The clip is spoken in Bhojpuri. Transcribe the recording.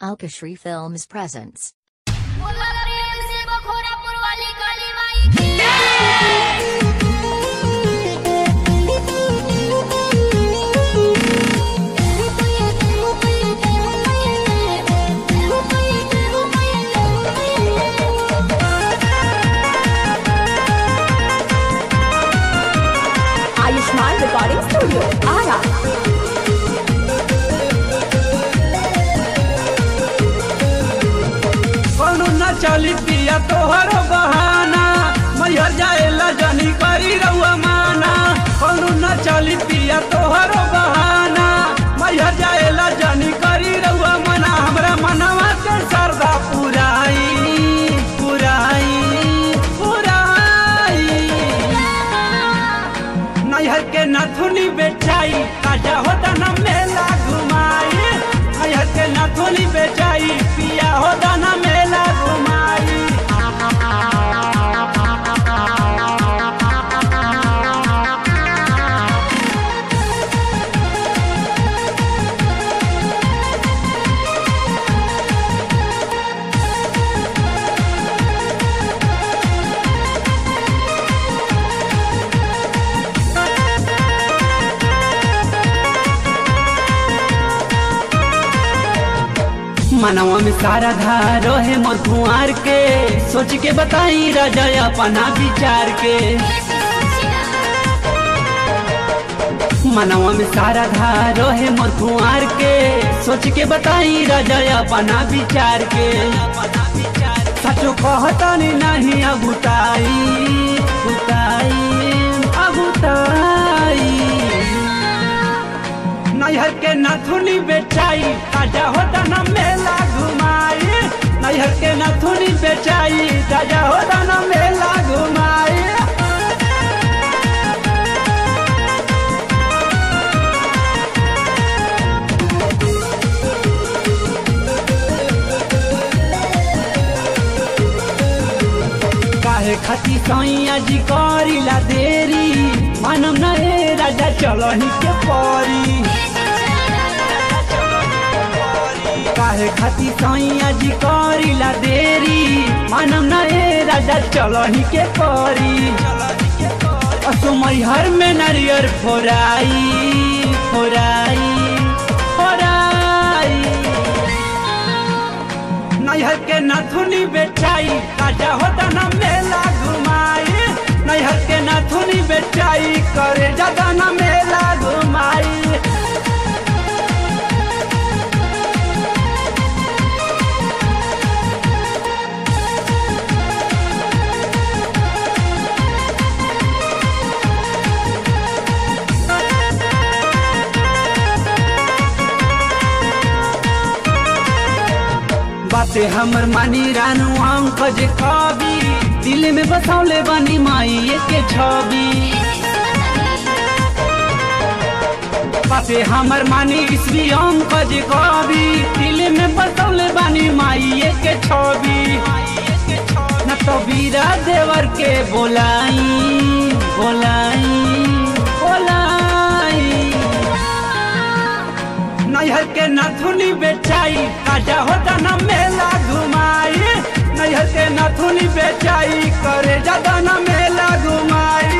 Alkashri Films presents. बोला प्रेम से बखोरापुर वाली काली माई की आयुष्मान रिकॉर्डिंग स्टूडियो आरा कौनो न चली पिया तोहरो बहाना मैहर जाएला जनी करी रउआ माना कौनो न चली पिया तोहरो बहाना मैहर जाएला जनी करी रउआ माना हमरा मनवा के सरदा पुराई पुराई पुराई नैहर के नथुनी बेचाई ताजा होता न मेला घुमाई नैहर के नथुनी बेचाई पिया होता न मेला घुमाई मनवा में सारा धारो है मधुआर के सोच के बताई राजा अपना विचार के मनवा में सारा धारो है मधुआर के सोच के बताई राजा अपना विचार के सचो कहतनी नहीं अगुताई गुताई अगुताई नैहर के नथुनी बेचाई ताजा होता न मेला घुमाई नैहर के नथुनी बेचाई ताजा होता न मेला घुमाई काहे खती सैया जी करीला देरी मानम न ए राजा चलही के परी काहे खती सैया जी करीला देरी मानम न ए राजा चलही के परी असुमई हर में नारियर फोराई फोराई फोराई नैहर के नथुनी बेचाई ताजा होता न मेला घुमाई नैहर के नथुनी बेचाई करे जदा न मेला घुमाई बाते हमर मानी रानू अंक जे कवि दिल में बसौले बनी माई के छवि बाते हमर मानी ईस्वी अंक जे कवि दिल में बसौले बनी माई के छवि न तो बीरा देवर के बोलाई बोलाई बोलाई नैहर के नथुनी बेचाई ताजा होता न मेला घुमाई नैहर के नथुनी बेचाई करे ज्यादा न मेला घुमाई